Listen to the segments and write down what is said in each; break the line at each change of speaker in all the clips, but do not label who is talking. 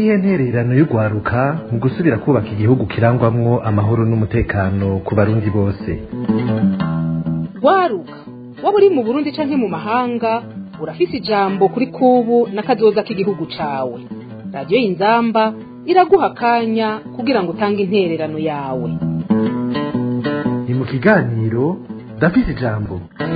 niyihe ntererano y'urwaruka mu gusubira kubaka igihugu kirangwamwo amahoro n'umutekano ku barundi bose
rwaruka waba uri mu burundi canke mu mahanga urafise ijambo kuri kubu n'akazoza k'igihugu cawe radiyo y'inzamba iraguha akanya kugira ngo utange intererano yawe
ni mu kiganiro ndafise ijambo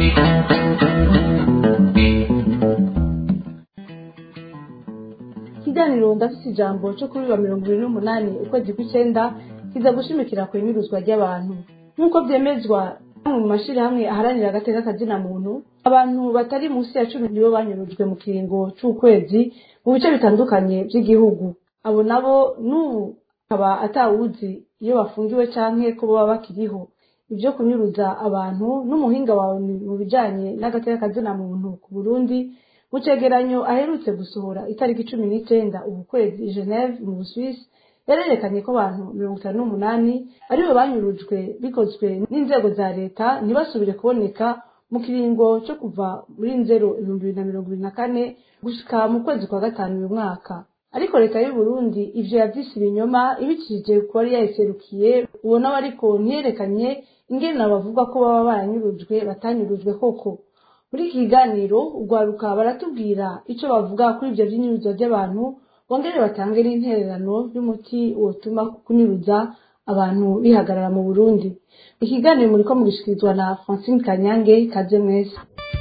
ikiganiro ndafise ijambo cyo kuri wa mirongo ibiri n'umunani ukwezi kw'icenda kiza gushimikira ku inyuruzwa ry'abantu nk'uko vyemezwa mu mashirahamwe aharanira agateka kazina muntu abantu batari munsi ya cumi nibo banyurujwe mu kiringo c'ukwezi mu bice bitandukanye vy'igihugu abo nabo n'ubu akaba atawuzi iyo bafungiwe canke ko baba bakiriho ivyo kunyuruza abantu n'umuhinga wawe mu bijanye n'agateka kazina muntu ku burundi mu cegeranyo aherutse gusohora itariki cumi n'icenda ubu kwezi i geneve mu busuwisi yarerekanye ko abantu mirongo itanu n'umunani aribo banyurujwe bikozwe n'inzego za leta ntibasubire kuboneka mu kiringo co kuva muri nzero ibihumbi bibiri na mirongo ibiri na kane gushika mu kwezi kwa gatanu uyu mwaka ariko leta y'u Burundi ivyo yavyise ibinyoma ibicishije ku bari yayiserukiye ubona we ariko ntiyerekanye ingene bavuga ko baba baranyurujwe batanyurujwe koko muri iki kiganiro urwaruka baratubwira ico bavuga kuri ivyo vy'inyuruzwa ry'abantu bongere batange n'intererano y'umuti wotuma kunyuruza abantu bihagarara mu burundi ikiganiro muriko mugishikirizwa na francine kanyange kaze mwese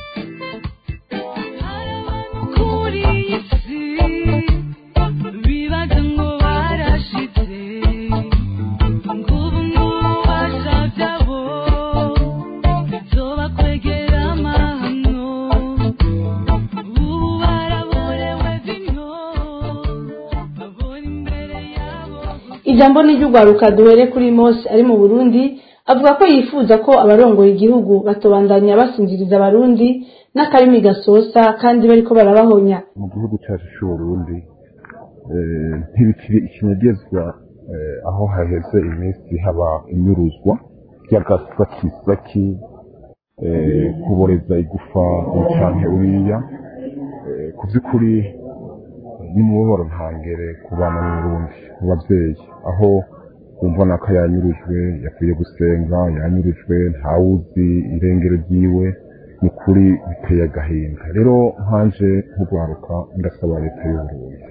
kuri iyi si bibaza ngo barashize ngubu n'ububasha byabo bizobakwegera amahano ubu baraborewe vino babona imbere yabo
ijambo ni ry'urwaruka duhere kuri mose ari mu burundi avuga ko yifuza ko abarongoye igihugu batobandanya basinziriza abarundi n'akarimi gasosa kandi bariko barabahonya
mu gihugu cyacu cy'uburundi eh, ntibikiri ikinyegezwa eh, aho haheze iminsi haba inyuruzwa ry'agasakisaki eh, kuboreza igufa canke uriya eh, ku by'ukuri n'umubabaro ntangere ku bana b'uburundi mu babyeyi aho wumva naka yanyurujwe yakwiye gusenga yanyurujwe ntawuzi irengero ryiwe ni kuri biteye agahinda rero nkanje nk'urwaruka ndasaba leta y'uburundi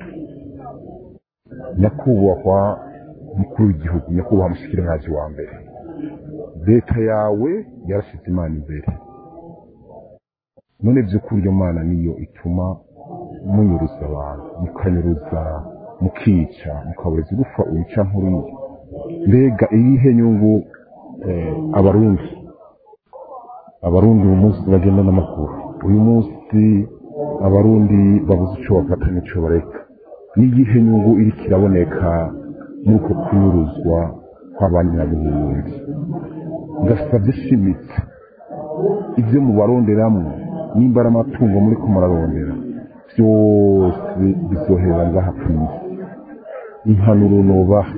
nyakubahwa mukuru w'igihugu nyakubahwa mushikiranganji wa mbere leta yawe yarashize imana imbere none by'ukuri iyo mana niyo ituma munyuruza abantu mukanyuruza mukica mukabureza igufa uyica nk'uriya mbega iyihe nyungu eh, abarundi abarundi uyu munsi bagenda n'amaguru uyu munsi abarundi babuze ico bafata n'ico bareka n'iyihe nyungu iriko iraboneka muri uko kunyuruzwa kw'abanyaburundi ndasavye shimitse ivyo mubaronderamwo nimba ari amatungo muriko murarondera vyose bizohera ngaha kw'isi impanuro nobaha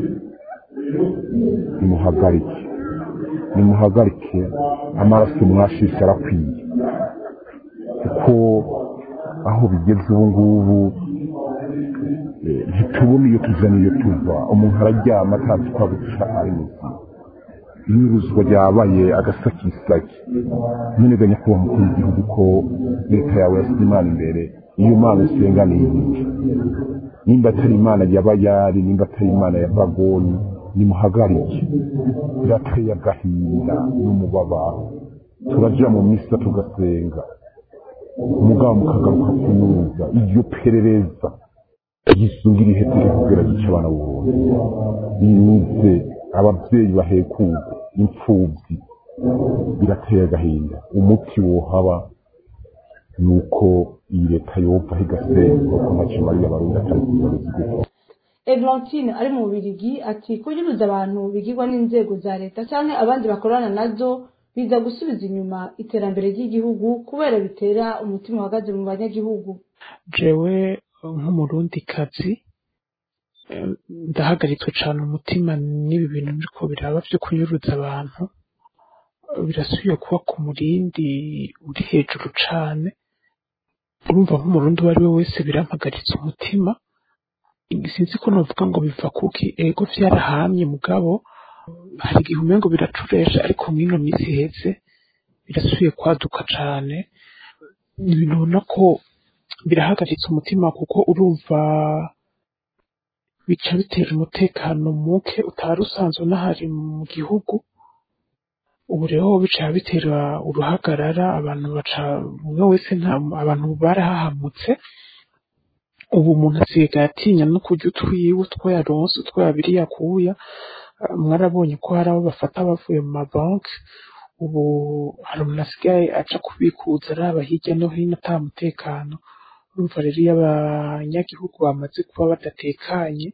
nimuhagarike nimuhagarike amaraso mwashishe arakwiye kuko aho bigeze ubu ngubu eh, ntitubona iyo tuja n'iyo tuva umuntu araryama atazi ko abuca ari muzima inyuruzwa ryabaye agasakisaki nyine ganya kuba mukuru w'igihugu ko leta yawe yasize imana imbere iyo mana usenga ni iyihe nimba atari imana y'abayari nimba atari imana ya bagoni nimuhagarike birateye agahinda n'umubabaro turaja mu misa tugasenga umugabo mukagaruka kunyuza iryo perereza yisungira ihetire kugira gice abana b'uburundi nize abavyeyi bahekuwe imfuvyi birateye agahinda umuti wohaba nuko iyi leta yova igasenga ko ntacyo mariya abarundi atari kubaruzi gupfa
eglantine ari mu bubirigi ati kunyuruza abantu bigirwa n'inzego za leta canke abandi bakorana nazo biza gusubiza inyuma iterambere ry'igihugu kubera bitera umutima uhagaze mu banyagihugu
jewe nk'umurundikazi eh, ndahagaritswe cane umutima n'ibi bintu biriko biraba vyo kunyuruza abantu birasubiye kuba ku murindi uri hejuru cane urumva nk'umurundi uwo ari we wese birampagaritse umutima sinzi ko novuga ngo biva kuki ego vyarahamye mugabo hari igihe umengo biracuresha ariko mw'ino minsi iheze birasubiye kwaduka cane ni ibintu ubona ko birahagaritse umutima kuko urumva bica bitera umutekano muke utari usanzwe unahari mu gihugu ubu rero bica bitera uruhagarara abantu baca umwe wese nta abantu barahahamutse ubu umuntu asigaye atinya no kurya utwiwe utwo yaronse utwo yabiri yakuya Ah, mwarabonye ko hari abo bafata bavuye mu mabanki ubu hari umuntu asigaye aca kubikuza araba hirya no hino ata mutekano urumva rero iyo abanyagihugu bamaze kuba badatekanye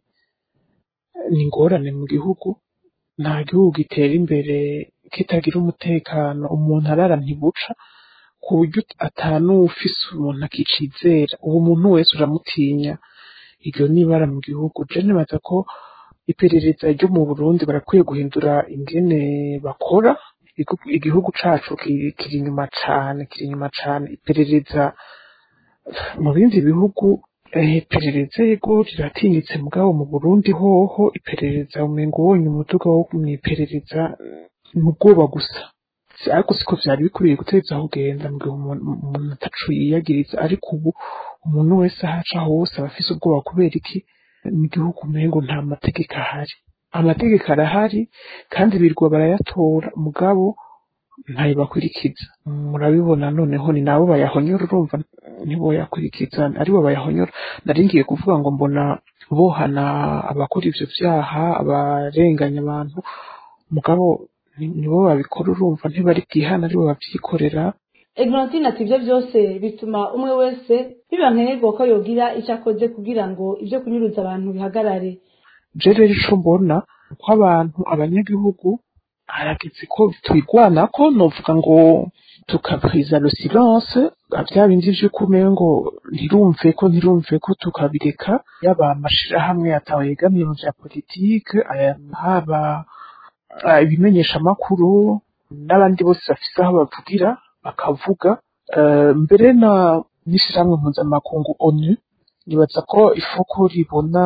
ni ingorane mu gihugu nta gihugu gitera imbere kitagira umutekano umuntu arara ntibuca ku buryo atanuwufise umuntu akicizera ubu umuntu wese uramutinya iryo nibara mu gihugu je nibaza ko iperereza ryo mu Burundi barakwiye guhindura ingene bakora Igihugu- igihugu cacu ki- kiri inyuma cane kiri inyuma cane iperereza mu bindi bihugu eh, iperereza yego riratinyitse mugabo mu Burundi hoho iperereza umengo wonye umuduga wo mw'iperereza ni ubwoba gusa Si- ariko siko vyari bikwiye guteza aho ugenda mu gihe umuntu umuntu atacu yiyagiriza ariko ubu umuntu wese ahaca hose aba afise ubwoba kubera iki mu gihugu umengo nta mategeko ahari amategeko arahari kandi birirwa barayatora mugabo ntayo bakurikiza murabibona noneho ni nabo bayahonyora urumva nibo yakurikiza aribo bayahonyora nari ngiye kuvuga ngo mbona bohana abakora ivyo vyaha abarenganya abantu mugabo ni- nibo babikora urumva ntibari bwihana aribo bavyikorera
eglantine ati ibyo byose bituma umwe wese biba nkenerwa ko yogira icyo akoze kugira ngo ibyo kunyuruza abantu bihagarare
je rero ico mbona ko abantu abanyagihugu harageze ko twigwanako novuga ngo tukapwiza le silence vya bindi vy'uko umengo ntirumve ko ntirumve ko tukabireka yaba amashirahamwe atawe yegamiye mu vya politike aya haba ah, ibimenyesha amakuru n'abandi bose bafise aho bavugira bakavuga Eh, mbere na n'ishirahamwe mpuzamakungu onu nibaza ko ifuko ribona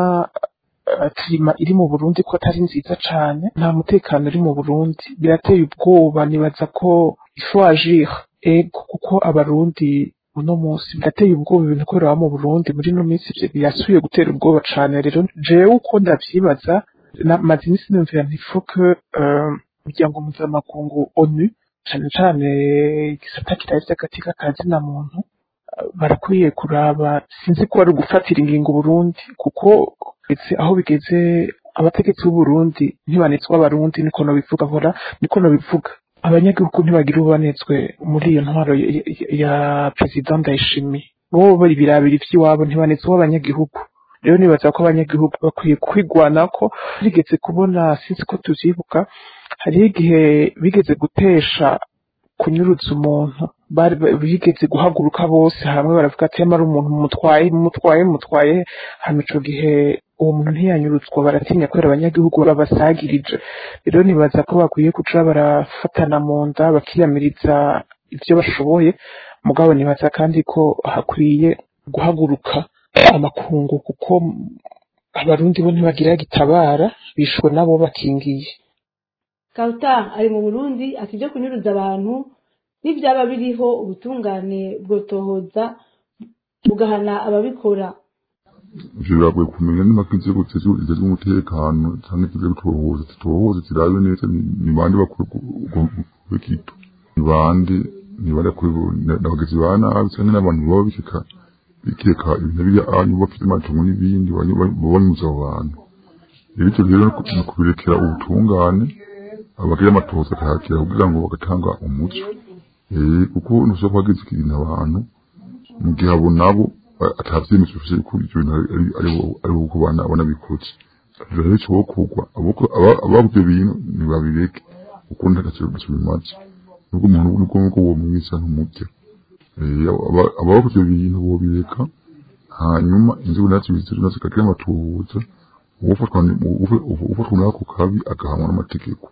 eh, klima iri mu Burundi ko atari nziza cane nta mutekano uri mu Burundi birateye ubwoba nibaza ko ifu agir ego kuko abarundi uno munsi birateye ubwoba ibintu kubera mu Burundi muri no minsi ivyo birasubiye gutera ubwoba cane rero jewe uko ndavyibaza na- maze imisi numvira nti faut que euh, umuryango mpuzamakungu onu cane cane igisata kirari vy'agatika ka zina muntu barakwiye kuraba sinzi ko ari ugufatira ingingo Burundi kuko ndetse aho bigeze abategetsi b'u Burundi ntibanetswe abarundi niko nobivuga nkora niko nobivuga abanyagihugu ntibagira ubanetswe muri iyo ntwaro ya, ya- ya perezida Ndayishimiye bo bari birabira ivy'iwabo ntibanetswe abanyagihugu rero nibaza ko abanyagihugu bakwiye kwigwanako bigeze kubona sinzi ko tuvyibuka hariho igihe bigeze gutesha kunyuruza umuntu bari ba- bigeze guhaguruka bose hamwe baravuga ati yamara umuntu mutwaye mutwaye mutwaye hama ico gihe uwo muntu ntiyanyurutswa baratinya kubera abanyagihugu babasagirije rero nibaza ko bakwiye kuca barafatana mu nda bakiyamiriza ivyo bashoboye mugabo nibaza kandi ko hakwiye guhaguruka amakungu kuko abarundi bo ntibagira gitabara bishwe nabo bakingiye
karuta ari mu burundi ati ibyo kunyuruza abantu n'ibyaba biriho ubutungane bwotohoza bugahana ababikora
ivyo biragoye kumenya niba ko inzego zijejwe umutekano canke zijejwe gutohoza zitohoza zirabe neza ni- ni bande bakora ubwo bw'ikitu ni bande ni bande bakora ubwo- n'abagizi ba nabi canke n'abantu baba bikeka bikeka ibintu biri anyu bafite amatungo n'ibindi baba banyuza abo bantu rero ivyo rero ni ukubirekera ubutungane abagira amatohoza akahakira kugira ngo bagatanga umuco eh kuko ntushobora kubagiza ikintu abantu mu gihe abo nabo atavyemezo bifise ko ivyo bintu ari- ari- ari bo- ari bo uko bana banabikoze rero ico bokugwa abavyo bintu ntibabireke kuko nta gaciro gaco bimaze nubwo umuntu nubwo nubwo uwo mwiza ntumurya Eh, aba- abakoze ivyo bintu bobireka hanyuma inzego nazo bizero nazo zikagira amatohoza uwofatwa ni- uwo- uwofatwa n'ako kabi agahanwa n'amategeko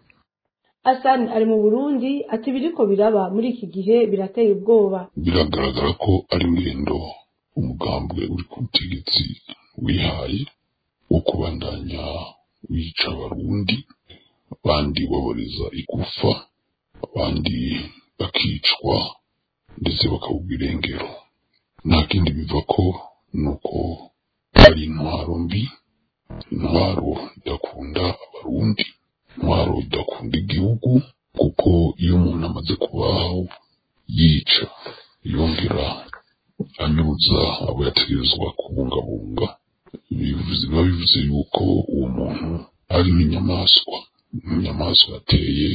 asani ari mu burundi ati ibiriko biraba muri iki gihe birateye ubwoba
biragaragara ko ari ingendo umugambwe uri ku butegetsi wihaye wo kubandanya bica abarundi abandi baboreza igufa abandi bakicwa ndetse bakabugwa irengero nta kindi biva ko ni uko ari intwaro mbi intwaro idakunda abarundi intwaro idakunda igihugu kuko iyo umuntu amaze kubaho yica yongera anyuza abo yategerezwa kubungabunga bivuze biba bivuze yuko uwo muntu ari nk'inyamaswa inyamaswa yateye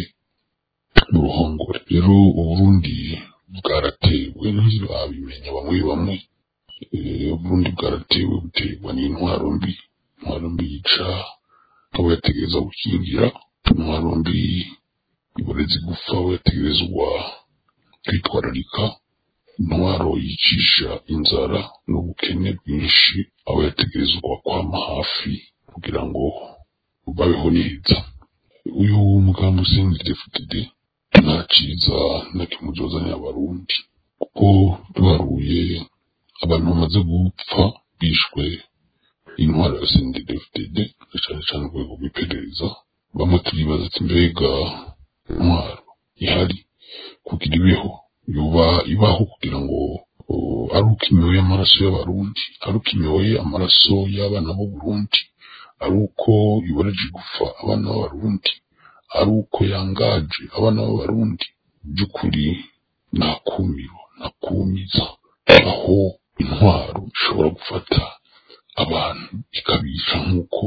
mu ruhongore rero uburundi bwaratewe ntibabimenya bamwe bamwe Eh, uburundi bwaratewe buterwa n'intwaro mbi intwaro mbi yica abo yategereza gukingira intwaro mbi iboreza igufa abo yategerezwa kwitwararika intwaro yicisha inzara n'ubukene bwinshi abo yategerezwa kwama hafi kugira ngo babeho neza uyu mugambi usindire FDD nta ciza na kimwe uzozanira abarundi kuko duharuye abantu bamaze gupfa bishwe intwaro ya sindire FDD na cane cane urwego rw'iperereza bamwe turibaza ati mbega intwaro ihari kugira ibeho yoba ibaho kugira ngo uh, ari uko imyoye amaraso y'abarundi ari uko imyoye amaraso y'abana b'u Burundi ari uko iboreje gufa abana b'abarundi ari uko yangaje abana b'abarundi by'ukuri nta kumiro nta kumiza aho intwaro ishobora gufata abantu ikabica nk'uko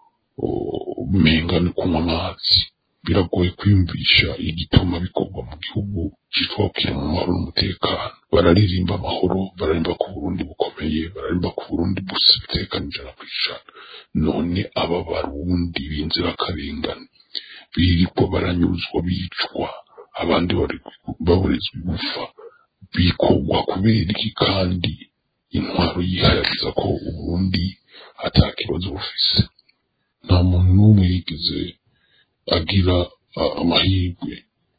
uh, umenga ni kunywa amazi biragoye kwiyumvisha igituma bikorwa mu gihugu cyitwakira mu mahoro n'umutekano bararirimba amahoro bararirimba ko Burundi bukomeye bararirimba ko Burundi bufite umutekano ijana ku ijana none aba barundi b'inzirakarengane birirwa baranyuzwa bicwa abandi bari baburizwa igufa bikorwa kubera iki kandi intwaro yihayariza ko uburundi atakibazo bufise nta muntu n'umwe yigeze agira a- amahirwe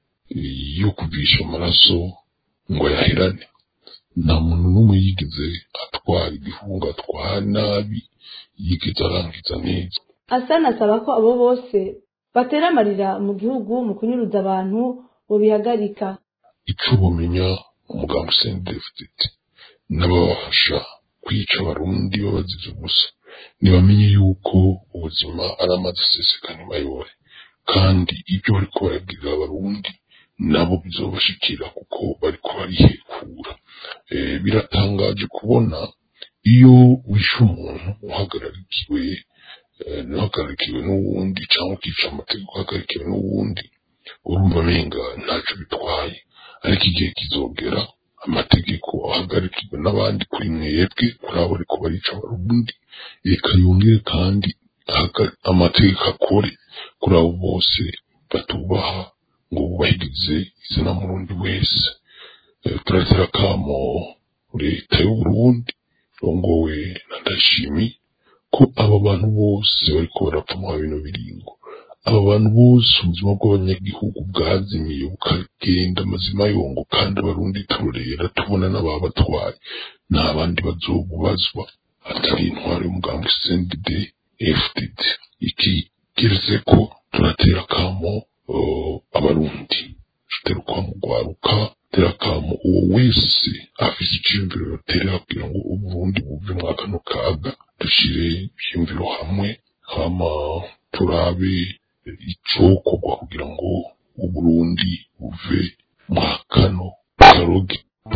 eh, yo kuvisha amaraso ngo ayaherane nta muntu n'umwe yigeze atwara igifungo atwara nabi yigeze arangiza neza
asana asaba ko abo bose batera amarira mu gihugu mu kunyuruza abantu bobihagarika
ico bumenya umugambi sendefuditi n'ababafasha kwica abarundi babazize ubusa ntibamenye yuko ubuzima ari amazi aseseka ntibayobore kandi ibyo bariko barabwirira abarundi nabo bizobashikira kuko bariko barihekura Eh, biratangaje kubona iyo wishe umuntu uhagararikiwe eh, ntuhagarikiwe n'uwundi cyangwa ukica amategeko uhagarikiwe n'uwundi urumva amenga ntacyo bitwaye ariko igihe kizogera amategeko ahagarikiwe n'abandi kuri mwebwe kuri abo ariko barica abarundi reka yongere kandi ahaga- amategeko akore kuri abo bose batubaha ngo bubahirize izina murundi wese Eh, turatera akamo leta y'uburundi rongowe na ndashimi ko aba bantu bose bariko barapfa mu bino biringo aba bantu bose ubuzima bw'abanyagihugu bwazimiye bukagenda amazima yongo kandi abarundi turorera tubona n'ababatwaye nta bandi bazobubazwa atari intwaro y'umugambi CNDD FDD iki geretse ko turatera akamo uh, abarundi tutera ukamo rwaruka tera akamo uwo wese afise iciyumviro yoterera kugira ngo uburundi buve mwa kano kaga dushire ivyiyumviro hamwe hama turabe icokorwa kugira ngo uburundi buve mwa kano karoge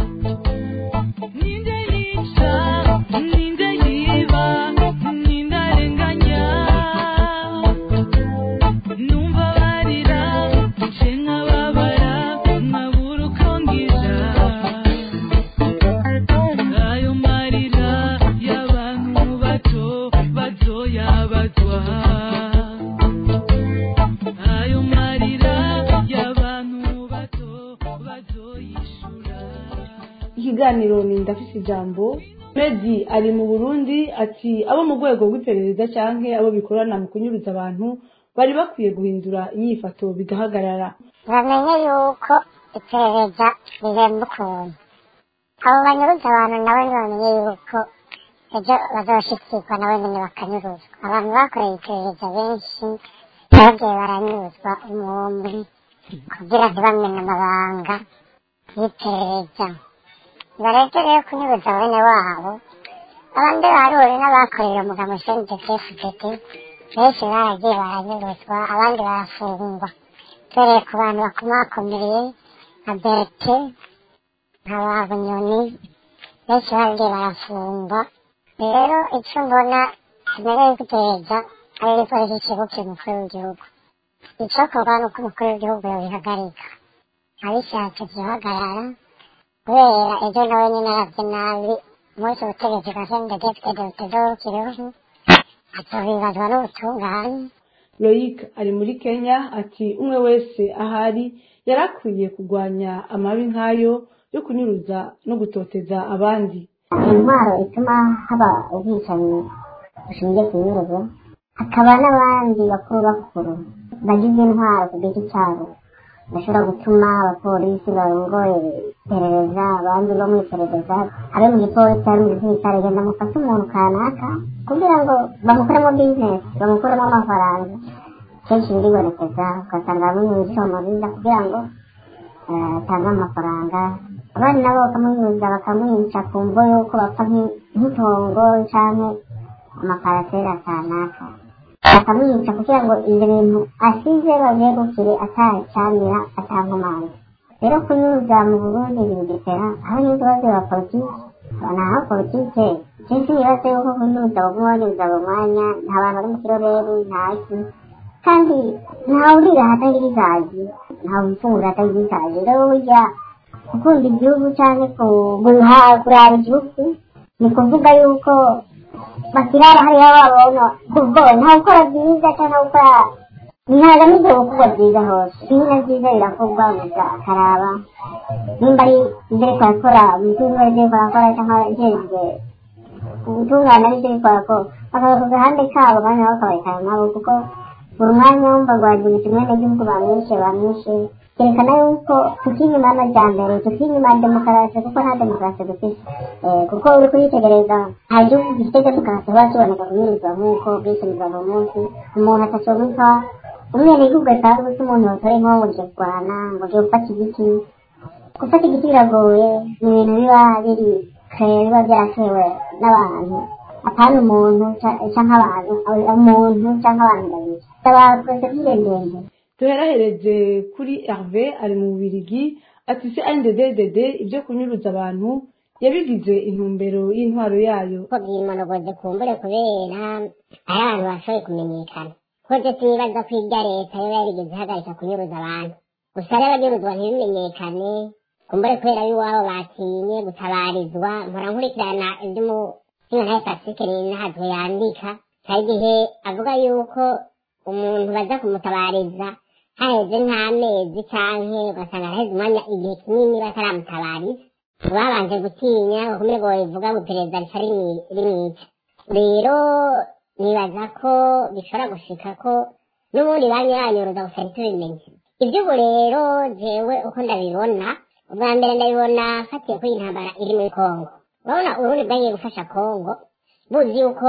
Ninde yica, ninde yiba, ninde arenganya Numva barira, nce nkababara, nkabura uko ngira Ayo marira y'abantu bato, bazoyabazwa Ayo marira y'abantu bato, bazoyishura
ikiganiro ni ndafise ijambo medi ari mu burundi ati abo mu rwego rw'iperereza canke abo bikorana mu kunyuruza abantu bari bakwiye guhindura inyifato bigahagarara
bamenye yuko iperereza rihemba ukuntu abo banyuruza abantu nabo ntibamenye yuko ejo bazoshikirwa nabo nyene bakanyuruzwa abantu bakoreye iperereza benshi bagiye baranyuruzwa umwumwe kugira ntibamene amabanga y'iperereza bareke rero kunyuruza bene wabo abandi baruri n'abakorera umugabo sndfdt benshi baragiye baranyuruzwa abandi barafungwa tureye ku bantu bakomakomeye nka berite nka babunyoni benshi baragiye barafungwa rero icyo mbona kimereye gutegereza ari igipolisi kibukiye umukuru w'igihugu icyokorwa ni uko umukuru w'igihugu yabihagarika abishatse byihagarara kubera ejo nawe nyine aravye nabi umunsi ubutegetsi bwa sndfdd butazorukiriho azobibazwa n'ubutungane
loyic ari muri kenya ati umwe wese ahari yari akwiye kurwanya amabi nk'ayo yo kunyuruza no gutoteza abandi
intwaro ituma haba ubwicanyi bushingiye ku nyuruzo hakaba n'abandi bakuru bakuru bagize intwaro ku giti cyabo bashobora gutuma abapolisi barongoye iperereza abandi bo mu iperereza abe mu gipolisi ari mu gisirikare genda mufate umuntu kanaka kugira ngo bamukoremo bizinesi bamukuremo amafaranga kenshi biribonekeza ugasanga bamwe mu bisomabiza kugira ngo eh, atange amafaranga abandi nabo bakamunyuza bakamwica ku mvo y'uko bapfa nk'i- nk'itongo canke amaparasera kanaka bakamwica kugira ngo ibyo bintu asize bavyegukire atacamira atankomanzi rero kunyuza mu burundi bibigitera aho n'ikibazo ya politiki naho politike kenshi nibaze yuko kunyuza baguma banyuza mu mwanya nta bantu bari mu kiroreri ntaki kandi ntawurira hatagira izazi ntawufungura hatagira izazi rero burya gukunda igihugu cyangwa kuraba igihugu ni kuvuga yuko bakirara hariya babona kubwo nta gukora byiza cyangwa gukora ntagamije gukorwa byiza hose ibintu byiza birakorwa gusa akaraba nimba ari ibyo ariko arakora umutungo ari ibyo ariko arakora cyangwa ijejwe ubutungane ari ibyo ariko arakora bakaba ku gahande kabo kandi nabo bakabarekana nabo kuko buri mwanya wumva rwagirisha umwenegihugu bamwishe bamwishe kerekana yuko tukinyuma y'amajyambere tukinyuma ya demokarasi kuko nta demokarasi dufite Eh, kuko uri kuyitegereza nta gihugu gifite demokarasi kiba kiboneka kunyurizwa nk'uko bwishyurizwa buri munsi umuntu atacomeka umwenegihugu asanzwe se umuntu batore nko ngo ugiye kurwana ngo ugiye gufata igiti gufata igiti biragoye ni ibintu biba biri kare biba byaratewe n'abantu apana umuntu ca- canke abantu umuntu canke abantu babiri saba porosesire ndende
duherahereze kuri herve ari mu bubirigi ati se nddd ibyo kunyuruza abantu yabigize intumbero y'intwaro yayo
ko bwimonogoze kumbure kubera ari abantu bashoboye kumenyekana koze twibaza ko irya leta yoba yarigeze ihagarika kunyuruza abantu gusa rero abanyuruzwa ntibimenyekane kumbure kubera y'iwabo batinye gutabarizwa mpora nkurikirana iby'umusingantahe pasike rinahazwe yandika hari igihe avuga yuko umuntu baza kumutabariza haheze nk'amezi canke ugasanga haheze umwanya igihe kinini bataramutabariza babanje gutinya bakomeye ngo bivuga ngo iperereza rica rimwi- rimwica rero nibaza ko bishobora gushika ko n'ubundi banyuranyuruza gusa ntitubimenye iby'ubu rero jewe uko ndabibona ubwa mbere ndabibona fatiye kuri iyi ntambara iri muri kongo urabona urundi bwagiye gufasha kongo buzi yuko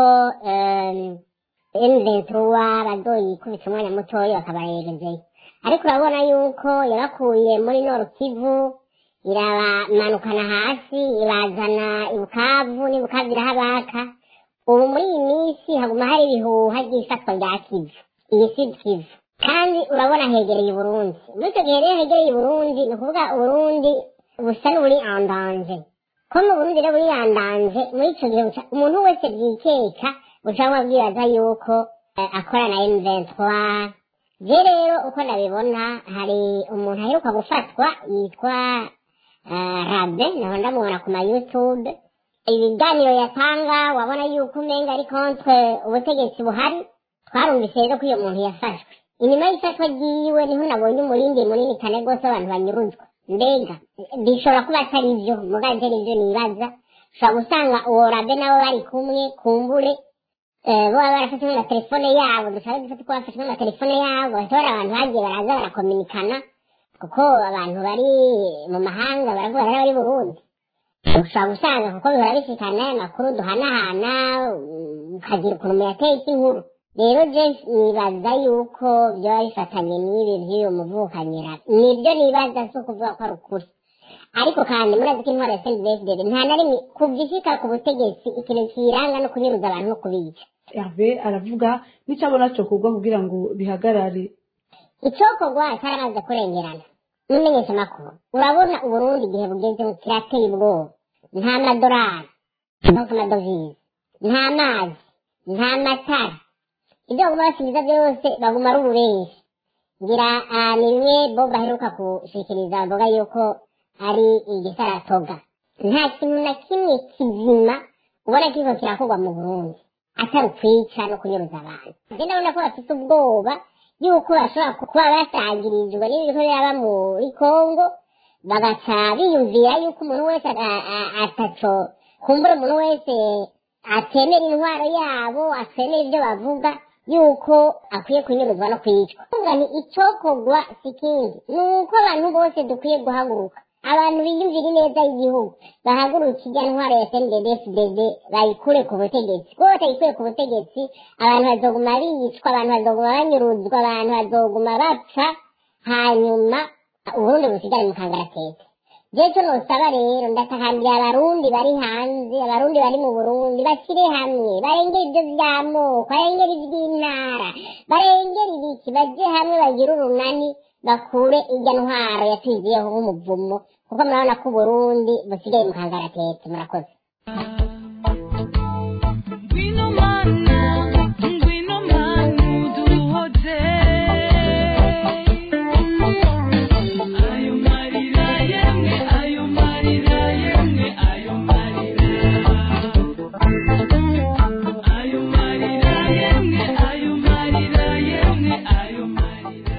emventuruwa bazoyikubita umwanya mutoya bakabayegezeyo ariko urabona yuko yabakuye muri noru kivu irabamanukana hasi ibazana ibukavu n'ibukavu irahabaka ubu muri iyi minsi haguma hari ibihuha ry'ifatwa rya kivu iyi si kivu kandi urabona hegereye uburundi muri icyo gihe rero hegereye uburundi ni ukuvuga uburundi busa n'uburi andanje ko mu burundi rero buri andanje muri icyo gihe buca- umuntu wese byikeka ucamwa bwibaza yuko eh, akora na M23 je rero uko ndabibona hari umuntu aheruka gufatwa yitwa eh, rabe naho ndamubona ku ma youtube ibiganiro yatanga wabona yuko umenga ari contre ubutegetsi buhari twarumvise rero ko iyo muntu yafashwe inyuma y'ifatwa ryiwe niho nabonye umurindi munini cyane rwose abantu banyuruzwa mbega bishobora kuba atari byo muganje nibyo nibaza ushobora gusanga uwo rabe nabo bari kumwe kumbure eh, boba barafashe na telefone yabo dushaka dufate ko bafashe na telefone yabo bashobora abantu bagiye baraza barakominikana kuko abantu bari mu mahanga baravuga rero bari burundi ushobora gusanga kuko bihora bisikana amakuru duhanahana mm, ukagira ukuntu muyateye inkuru rero je nibaza yuko byaba bifatanye n'ibi by'uyu muvukanyira nibyo nibaza si ukuvuga ko ari ukuri ariko kandi murazi ko intwaro ya sendibesdede nta na rimwe kuva ishika ku butegetsi ikintu kiranga no kunyuruza abantu no kubica
herve aravuga n'icyo abona cyo kugwa kugira ngo bihagarare
icokorwa cyaramaze kurengerana mumenyesha amakuru urabona uburundi igihe bugezemo kirateye ubwoba nta madorari nko ku madovize nta mazi nta matara ibyo baguma basubiza byose baguma ari ububenshi ngira ah, ni bimwe bo baheruka gushikiriza bavuga yuko ari igisaratoga nta kintu na kimwe kizima ubona kiriko kirakorwa mu burundi atari ukwica no kunyuruza abantu je ndabona ko bafite ubwoba yuko bashobora kuba basangirijwe n'ibintu biraba muri kongo bagaca biyumvira yuko umuntu wese a- a- ataco kumbura umuntu wese atemera intwaro yabo atemera ibyo bavuga yuko akwiye kunyuruzwa no kwicwa kuvuga ni icokorwa si ikindi ni uko abantu bose dukwiye guhaguruka abantu biyumvira ineza y'igihugu bahaguruka ijya ntwaro ya snddfdd bayikure ku butegetsi rwose bayikure ku butegetsi abantu bazoguma bicwa abantu bazoguma banyuruzwa abantu bazoguma bapfa hanyuma uburundi busigare mu kangaratete je cyo nosaba rero ndatakambira abarundi bari hanze abarundi bari mu burundi bashyire hamwe barengere ibyo by'amoko barengere iby'intara barengere ibiki baje hamwe bagire urunani bakure irya ntwaro yatwigiyeho nk'umuvumo kuko murabona ko uburundi busigaye mu kangaratete murakoze
Ngwino mana, ngwino mana uduhoze. Ayo marira yemwe, ayo marira yemwe, ayo marira. Ayo marira yemwe, ayo marira yemwe, ayo marira.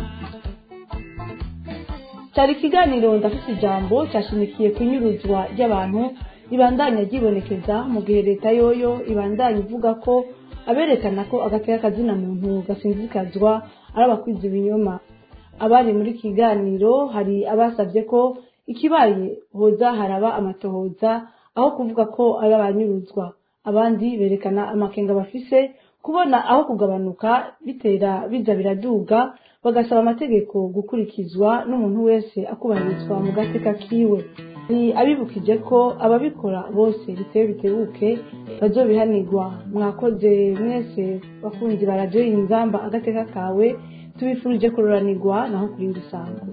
cyari ikiganiro ndafite ijambo cyashimikiye ku inyuruzwa ry'abantu ribandanya ryibonekeza mu gihe leta yoyo ibandanya ivuga ko aberekana ko agateka kazina muntu gasinzikazwa ari abakwiza ibinyoma abari muri iki kiganiro hari abasabye ko ikibaye hoza haraba amatohoza aho kuvuga ko ari abanyuruzwa abandi berekana amakenga bafise kubona aho kugabanuka bitera biza biraduga bagasaba amategeko gukurikizwa n'umuntu wese akubahirizwa mu gateka kiwe ni abibukije ko ababikora bose bitewe bitebuke bazobihanirwa mwakoze mwese bakunzi ba radiyo y'inzamba agateka kawe tubifurije kuroranirwa naho kurinda isango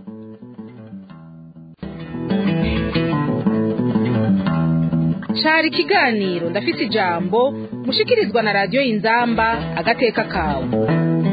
cari ikiganiro ndafise ijambo mushikirizwa na radiyo y'inzamba agateka kawe